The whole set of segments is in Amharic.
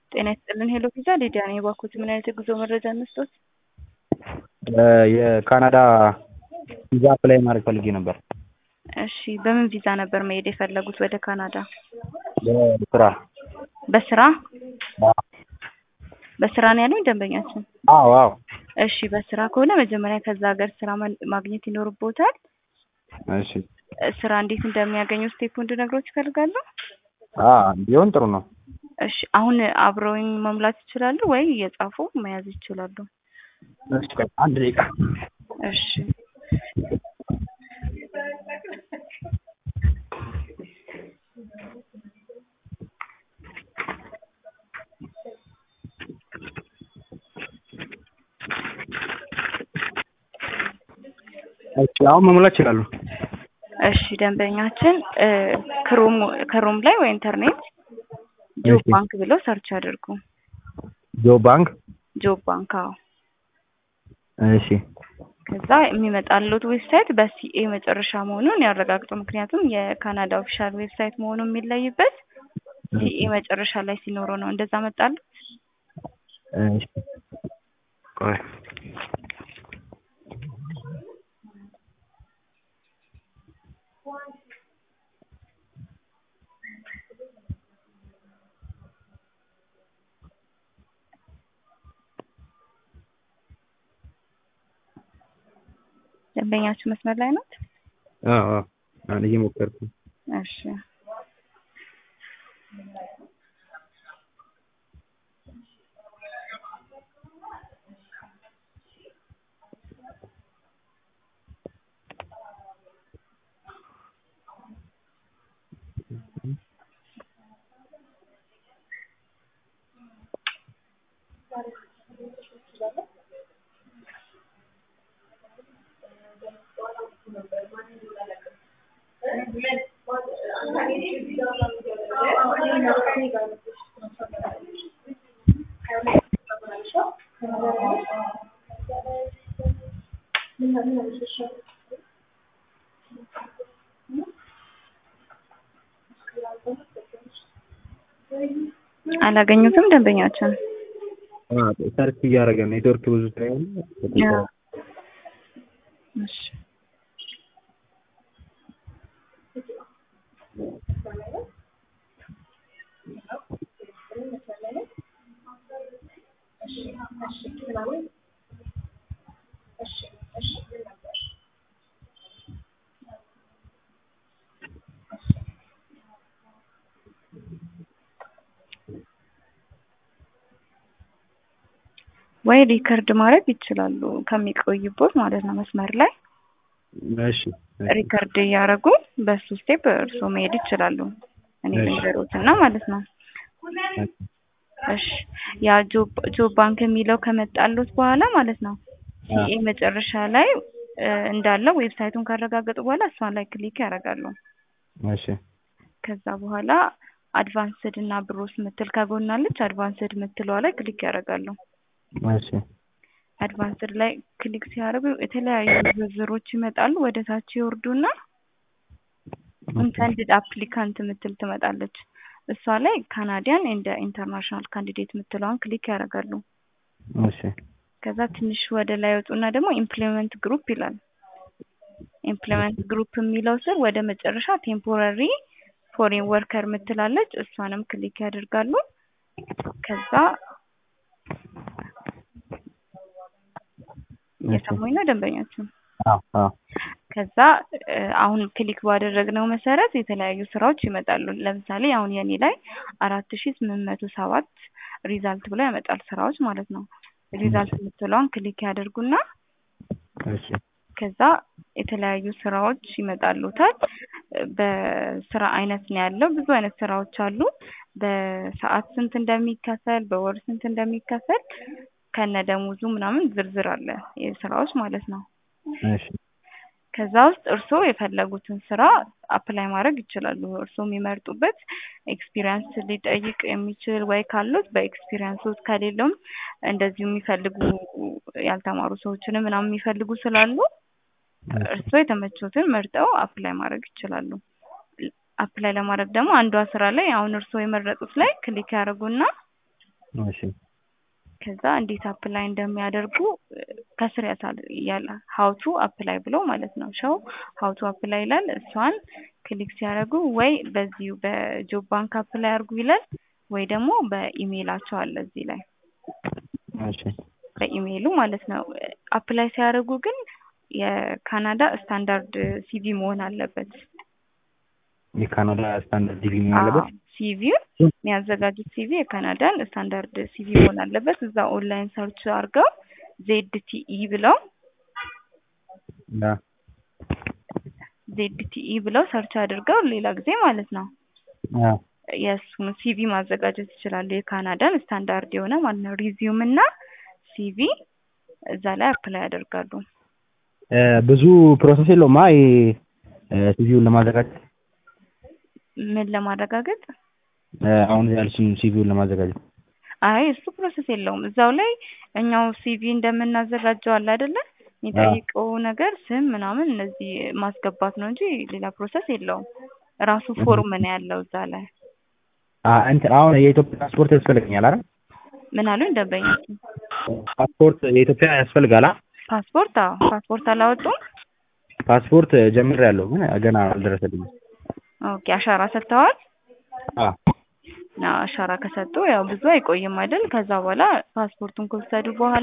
ጤና ይስጥልን ሄሎ ቪዛ ሊዲያ ነኝ። እባክዎት ምን አይነት የጉዞ መረጃ እንስጥዎት? የካናዳ ቪዛ አፕላይ ማድረግ ፈልጌ ነበር። እሺ በምን ቪዛ ነበር መሄድ የፈለጉት ወደ ካናዳ? በስራ በስራ በስራ ነው ያሉኝ ደንበኛችን? አዎ አዎ እሺ በስራ ከሆነ መጀመሪያ ከዛ ሀገር ስራ ማ- ማግኘት ይኖርብዎታል። እሺ ስራ እንዴት እንደሚያገኙ ስቴፑ እንድነግሮት ይፈልጋሉ? አ ቢሆን ጥሩ ነው። እሺ አሁን አብረውኝ መሙላት ይችላሉ ወይ እየጻፉ መያዝ ይችላሉ? እሺ ቆይ አንድ ደቂቃ እሺ እሺ አሁን መሙላት ይችላሉ። እሺ ደንበኛችን እ ክሮም ክሮም ላይ ወይ ኢንተርኔት ጆብ እሺ። ባንክ ብለው ሰርች ያድርጉ። ጆብ ባንክ ጆብ ባንክ አዎ። እሺ ከዛ የሚመጣሉት ዌብሳይት በሲኤ መጨረሻ መሆኑን ያረጋግጡ። ምክንያቱም የካናዳ ኦፊሻል ዌብሳይት መሆኑ የሚለይበት ሲኤ መጨረሻ ላይ ሲኖረው ነው። እንደዛ መጣሉት? እሺ ቆይ ደንበኛችሁ መስመር ላይ ናት? አዎ አዎ አሁን እየሞከርኩ ነው። እሺ አላገኙትም ደንበኛችን? አ ሰርች እያደረገ ነው። ኔትወርክ ብዙ ሳይሆን አዎ። እሺ ወይ ሪከርድ ማድረግ ይችላሉ ከሚቆይቦት ማለት ነው መስመር ላይ እሺ ሪከርድ እያደረጉ በሱ ስቴፕ እርስዎ መሄድ ይችላሉ። እኔ እሺ። ልንገሮትና ማለት ነው። እሺ ያ ጆብ ጆብ ባንክ የሚለው ከመጣሉት በኋላ ማለት ነው ሲኤ መጨረሻ ላይ እ እንዳለው ዌብሳይቱን ካረጋገጡ በኋላ እሷን ላይ ክሊክ ያደርጋሉ። እሺ ከዛ በኋላ አድቫንስድ እና ብሮስ ምትል ከጎናለች አድቫንስድ ምትለዋ ላይ ክሊክ ያደርጋሉ። እሺ አድቫንስድ ላይ ክሊክ ሲያደርጉ የተለያዩ ዝርዝሮች ይመጣሉ። ወደ ታች ይወርዱና ኢንተንድድ አፕሊካንት ምትል ትመጣለች። እሷ ላይ ካናዲያን እንደ ኢንተርናሽናል ካንዲዴት ምትለዋን ክሊክ ያደርጋሉ። እሺ ከዛ ትንሽ ወደ ላይ ወጡና ደግሞ ኢምፕሎይመንት ግሩፕ ይላል። ኢምፕሎይመንት ግሩፕ የሚለው ስር ወደ መጨረሻ ቴምፖራሪ ፎሬን ወርከር ምትላለች። እሷንም ክሊክ ያደርጋሉ። ከዛ እየሰሙኝ ነው ደንበኛችን? አዎ አዎ ከዛ እ አሁን ክሊክ ባደረግነው መሰረት የተለያዩ ስራዎች ይመጣሉ። ለምሳሌ አሁን የኔ ላይ አራት ሺ ስምንት መቶ ሰባት ሪዛልት ብሎ ያመጣል ስራዎች ማለት ነው። ሪዛልት የምትለዋን ክሊክ ያደርጉና እሺ ከዛ የተለያዩ ስራዎች ይመጣሉታል። በስራ አይነት ነው ያለው። ብዙ አይነት ስራዎች አሉ። በሰዓት ስንት እንደሚከፈል፣ በወር ስንት እንደሚከፈል ከነ ደሞዙ ምናምን ዝርዝር አለ የስራዎች ማለት ነው። እሺ ከዛ ውስጥ እርስዎ የፈለጉትን ስራ አፕላይ ማድረግ ይችላሉ። እርስዎ የሚመርጡበት ኤክስፒሪየንስ ሊጠይቅ የሚችል ወይ ካሉት በኤክስፒሪየንሶት ከሌለውም እንደዚሁ የሚፈልጉ ያልተማሩ ሰዎችንም ምናምን የሚፈልጉ ስላሉ እርስዎ የተመቾትን መርጠው አፕላይ ማድረግ ይችላሉ። አፕላይ ለማድረግ ደግሞ አንዷ ስራ ላይ አሁን እርስዎ የመረጡት ላይ ክሊክ ያደርጉና እሺ ከዛ እንዴት አፕላይ እንደሚያደርጉ እ፣ ከስር ያሳል ያለ ሀውቱ አፕላይ ብሎ ማለት ነው። ሸው ሀውቱ አፕላይ ይላል። እሷን ክሊክ ሲያደርጉ ወይ በዚሁ በጆብ ባንክ አፕላይ አድርጉ ይላል፣ ወይ ደግሞ በኢሜይላቸው አለ እዚህ ላይ እሺ በኢሜይሉ ማለት ነው። አፕላይ ሲያደርጉ ግን የካናዳ ስታንዳርድ ሲቪ መሆን አለበት። የካናዳ ስታንዳርድ ዲግሪ መሆን አለበት። ሲቪ የሚያዘጋጁት ሲቪ የካናዳን ስታንዳርድ ሲቪ መሆን አለበት። እዛ ኦንላይን ሰርች አድርገው ዜድ ቲኢ ብለው ያ ዜድ ቲኢ ብለው ሰርች አድርገው ሌላ ጊዜ ማለት ነው ያ የእሱን ሲቪ ማዘጋጀት ይችላሉ። የካናዳን ስታንዳርድ የሆነ ማለት ነው። ሪዚዩም እና ሲቪ እዛ ላይ አፕላይ ያደርጋሉ። እ፣ ብዙ ፕሮሰስ የለውም። አይ ሲቪውን ለማዘጋጀት ምን ለማረጋገጥ? እ፣ አሁን ያልሽኝ ሲቪውን ለማዘጋጀት አይ እሱ ፕሮሰስ የለውም። እዛው ላይ እኛው ሲቪ እንደምናዘጋጀው አለ አይደለ? የሚጠይቀው ነገር ስም ምናምን እነዚህ ማስገባት ነው እንጂ ሌላ ፕሮሰስ የለውም። ራሱ ፎርም ነው ያለው እዛ ላይ። አ እንትን አሁን የኢትዮጵያ ፓስፖርት ያስፈልገኛል አይደል? ምን አሉኝ ደንበኞች? ፓስፖርት የኢትዮጵያ ያስፈልጋል። አ ፓስፖርት? አዎ ፓስፖርት አላወጡም። ፓስፖርት ጀምሬያለሁ ግን ገና አልደረሰልኝም። ኦኬ አሻራ ሰጥተዋል? አ አዎ አሻራ ከሰጡ ያው ብዙ አይቆይም አይደል? ከዛ በኋላ ፓስፖርቱን ከወሰዱ በኋላ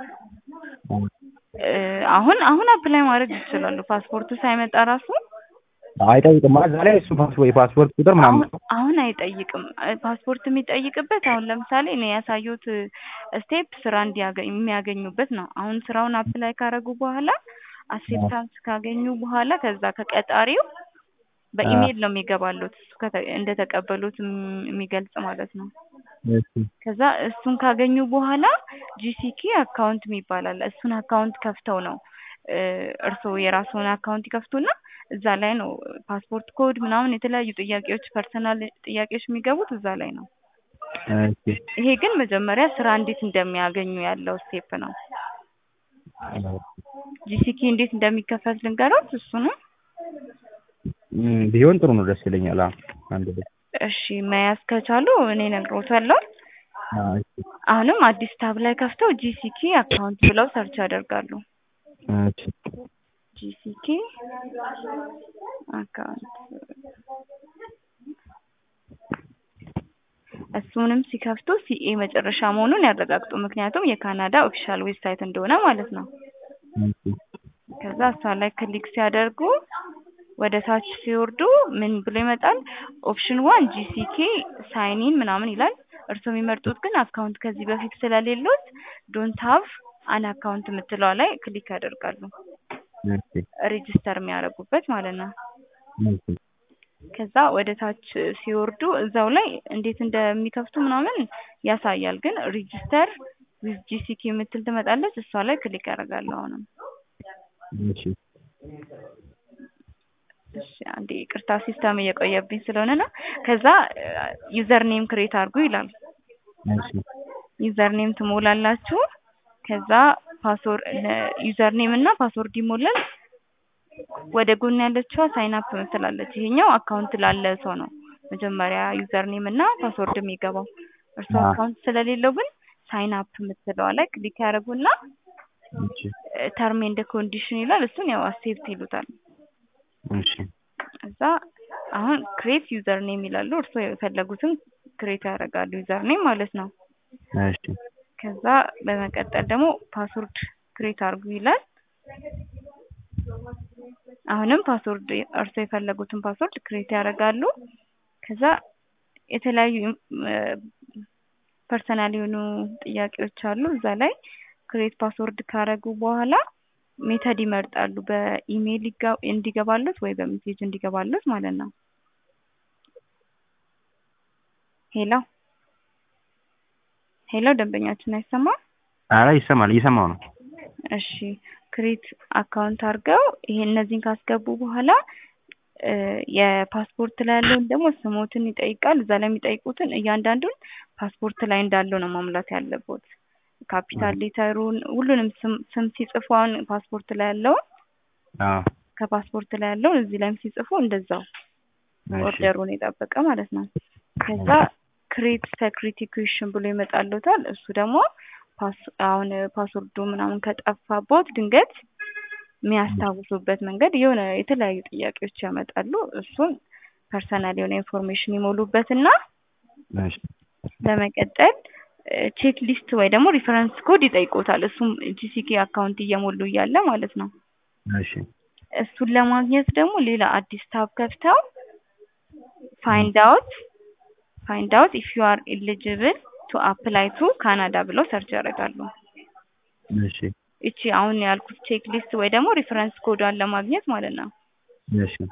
እ፣ አሁን አሁን አፕላይ ማድረግ ይችላሉ። ፓስፖርቱ ሳይመጣ ራሱ አይጠይቅም እዛ ላይ እሱ ፓስፖርት የፓስፖርት ቁጥር ምናምን አሁን አሁን አይጠይቅም። እ፣ ፓስፖርት የሚጠይቅበት አሁን ለምሳሌ እኔ ያሳየሁት ስቴፕ ስራ እንዲያገኝ የሚያገኙበት ነው። አሁን ስራውን አፕላይ ካረጉ በኋላ አክሴፕታንስ ካገኙ በኋላ ከዛ ከቀጣሪው በኢሜይል ነው የሚገባሉት እሱ ከተ- እንደተቀበሉት እም- የሚገልጽ ማለት ነው። እሺ ከዛ እሱን ካገኙ በኋላ ጂሲኪ አካውንት የሚባል አለ። እሱን አካውንት ከፍተው ነው እ፣ እርስዎ የራስዎን አካውንት ይከፍቱና እዛ ላይ ነው ፓስፖርት ኮድ ምናምን የተለያዩ ጥያቄዎች ፐርሰናል ጥያቄዎች የሚገቡት እዛ ላይ ነው። እሺ ይሄ ግን መጀመሪያ ስራ እንዴት እንደሚያገኙ ያለው ስቴፕ ነው። ጂሲኪ እንዴት እንደሚከፈት ልንገሮት እሱንም እም፣ ቢሆን ጥሩ ነው፣ ደስ ይለኛል። አ አንድ ላይ እሺ መያዝ ከቻሉ እኔ እነግሮታለሁ። አ እሺ አሁንም አዲስ ታብ ላይ ከፍተው ጂሲኪ አካውንት ብለው ሰርች ያደርጋሉ። እሺ ጂሲኪ አካውንት እሱንም ሲከፍቱ ሲኤ መጨረሻ መሆኑን ያረጋግጡ። ምክንያቱም የካናዳ ኦፊሻል ዌብሳይት እንደሆነ ማለት ነው። እሺ ከዛ እሷ ላይ ክሊክ ሲያደርጉ ወደ ታች ሲወርዱ ምን ብሎ ይመጣል? ኦፕሽን ዋን ጂሲኬ ሳይኒን ምናምን ይላል። እርስዎ የሚመርጡት ግን አካውንት ከዚህ በፊት ስለሌሎት ዶንት ሀቭ አን አካውንት የምትለዋ ላይ ክሊክ ያደርጋሉ። እሺ ሬጂስተር የሚያደርጉበት ማለት ነው። እሺ ከዛ ወደ ታች ሲወርዱ እዛው ላይ እንዴት እንደሚከፍቱ ምናምን ያሳያል። ግን ሬጂስተር ዊዝ ጂሲኬ የምትል ትመጣለች። እሷ ላይ ክሊክ ያደርጋሉ። አሁንም እሺ እሺ አንዴ ይቅርታ ሲስተም እየቆየብኝ ስለሆነ ነው። ከዛ ዩዘር ኔም ክሬት አድርጉ ይላል። እሺ ዩዘር ኔም ትሞላላችሁ። ከዛ ፓስወርድ ዩዘር ኔም እና ፓስወርድ ይሞላል። ወደ ጎን ያለችዋ ሳይን አፕ ምትላለች። ይሄኛው አካውንት ላለ ሰው ነው መጀመሪያ ዩዘር ኔም እና ፓስወርድ የሚገባው። እርሱ አዎ። አካውንት ስለሌለው ግን ሳይን አፕ የምትለዋ ላይ ክሊክ ያደርጉና እሺ ተርም ኤንድ ኮንዲሽን ይላል። እሱን ያው አክሴፕት ይሉታል። እሺ እዛ አሁን ክሬት ዩዘር ኔም ይላሉ። እርስዎ የፈለጉትን ክሬት ያደርጋሉ ዩዘር ኔም ማለት ነው። እሺ ከዛ በመቀጠል ደግሞ ፓስወርድ ክሬት አድርጉ ይላል። አሁንም ፓስወርድ እርስዎ የፈለጉትን ፓስወርድ ክሬት ያደርጋሉ። ከዛ የተለያዩ ፐርሰናል የሆኑ ጥያቄዎች አሉ እዛ ላይ ክሬት ፓስወርድ ካደረጉ በኋላ ሜተድ ይመርጣሉ። በኢሜይል ይጋ- እንዲገባሉት ወይ በሜሴጅ እንዲገባሉት ማለት ነው። ሄሎ ሄሎ፣ ደንበኛችን አይሰማም? ኧረ ይሰማል፣ እየሰማሁ ነው። እሺ ክሬት አካውንት አድርገው ይሄ እነዚህን ካስገቡ በኋላ እ የፓስፖርት ላይ ያለውን ደግሞ ስሞትን ይጠይቃል። እዛ ላይ የሚጠይቁትን እያንዳንዱን ፓስፖርት ላይ እንዳለው ነው መሙላት ያለቦት። ካፒታል ሌተሩን ሁሉንም ስም ስም ሲጽፉ አሁን ፓስፖርት ላይ ያለውን አዎ ከፓስፖርት ላይ ያለውን እዚህ ላይም ሲጽፉ እንደዛው እሺ ኦርደሩን የጠበቀ ማለት ነው። ከዛ ክሬት ሰክሪቲ ኩዌሽን ብሎ ይመጣልዎታል። እሱ ደግሞ ፓስ አሁን ፓስወርዱ ምናምን ከጠፋቦት ድንገት የሚያስታውሱበት መንገድ የሆነ የተለያዩ ጥያቄዎች ያመጣሉ። እሱን ፐርሰናል የሆነ ኢንፎርሜሽን ይሞሉበትና እሺ በመቀጠል ቼክ ሊስት ወይ ደግሞ ሪፈረንስ ኮድ ይጠይቆታል። እሱም ጂሲኬ አካውንት እየሞሉ እያለ ማለት ነው። እሺ እሱን ለማግኘት ደግሞ ሌላ አዲስ ታብ ከፍተው ፋይንድ አውት ፋይንድ አውት ኢፍ ዩ አር ኤሊጂብል ቱ አፕላይ ቱ ካናዳ ብለው ሰርች ያደርጋሉ። እሺ እቺ አሁን ያልኩት ቼክ ሊስት ወይ ደግሞ ሪፈረንስ ኮዷን ለማግኘት ማለት ነው። እሺ